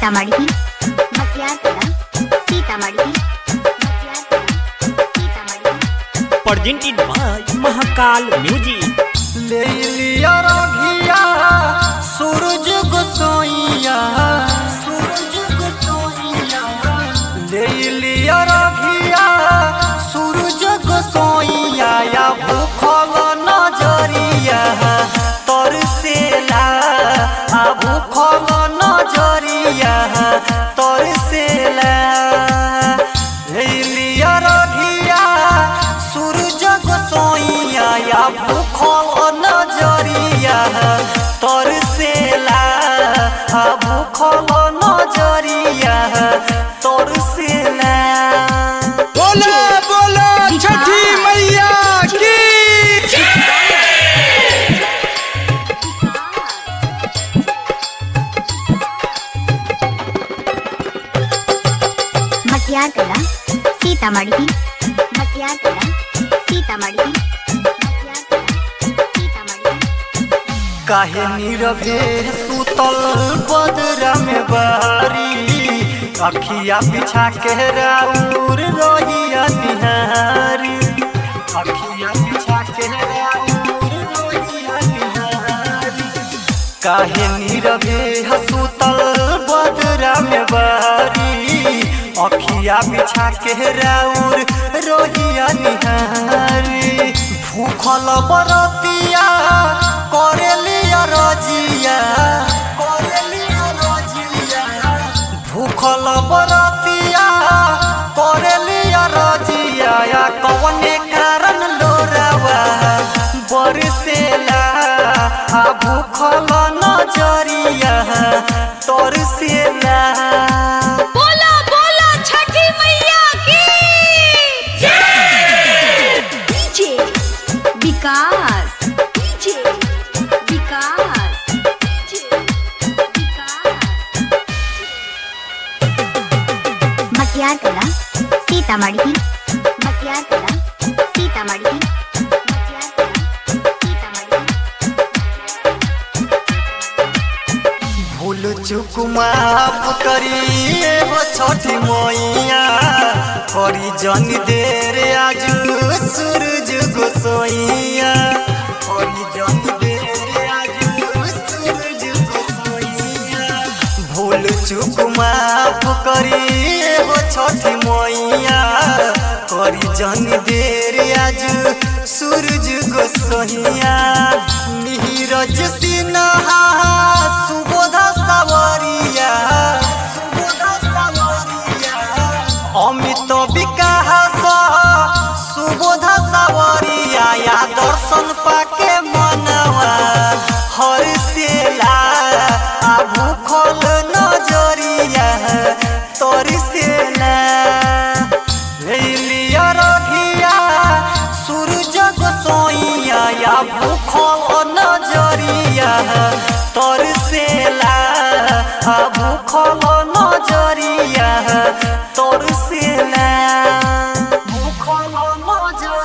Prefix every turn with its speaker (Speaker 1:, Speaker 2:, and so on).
Speaker 1: Sitamarhi Matiyarpura Sitamarhi Matiyarpura Sitamarhi
Speaker 2: presented by Mahakal music
Speaker 3: ले लिया रघिया सूरज गोसोइया सूरज गोसोइया ले लिया रघिया सूरज गोसोइया या भूखल नजरिया तरसेला आ भूखल नजरिया तरसेला ले लिया रघिया सूरज गोसोइया या भूखल नजरिया तरसेला आ भूखल नजरिया तरसेला
Speaker 4: बोला बोला छठी मैया की
Speaker 1: मतियारपुरा सीतामढ़ी मतियारपुरा सीतामढ़ी मतियारपुरा सीतामढ़ी
Speaker 3: काहे नीरवे सुतल बदरा में बारी अखिया पिछा के राउर रोहिया निहारी अखिया पिछा के राउर रोहिया निहारी काहे नीरवे सुतल बदरा में बारी अखिया बिछा के राउर रोहिया निहारी भूखल बरतिया करेलिया रजिया करेलिया रजिया भूखल बरतिया करेलिया रजिया या कवने कारण लोरावा बरसेला आ भूखल नजरिया तरसेला
Speaker 5: बोला बोला छठी मैया की
Speaker 1: DJ Vikas DJ Vikas DJ Vikas Matiyarpura Sitamarhi Matiyarpura Sitamarhi Matiyarpura Sitamarhi
Speaker 3: भूल चुक माफ करिए हो छठी मैया करी जन देर आज सूरज गोसोइया करी जन देर आज सूरज गोसोइया भूल चुक माफ करिए हो छठी मैया करी जन देर आज सूरज गोसोइया नीरज सिन्हा सुबोध सावरिया सुबोध सावरिया अमित विकास सुबोध सावरिया या दर्शन पाके मनवा हरसेला आ भूखल नजरिया तरसेला लिया रघिया सूरज गोसोइया या भूखल नजरिया तरसेला आ भूखल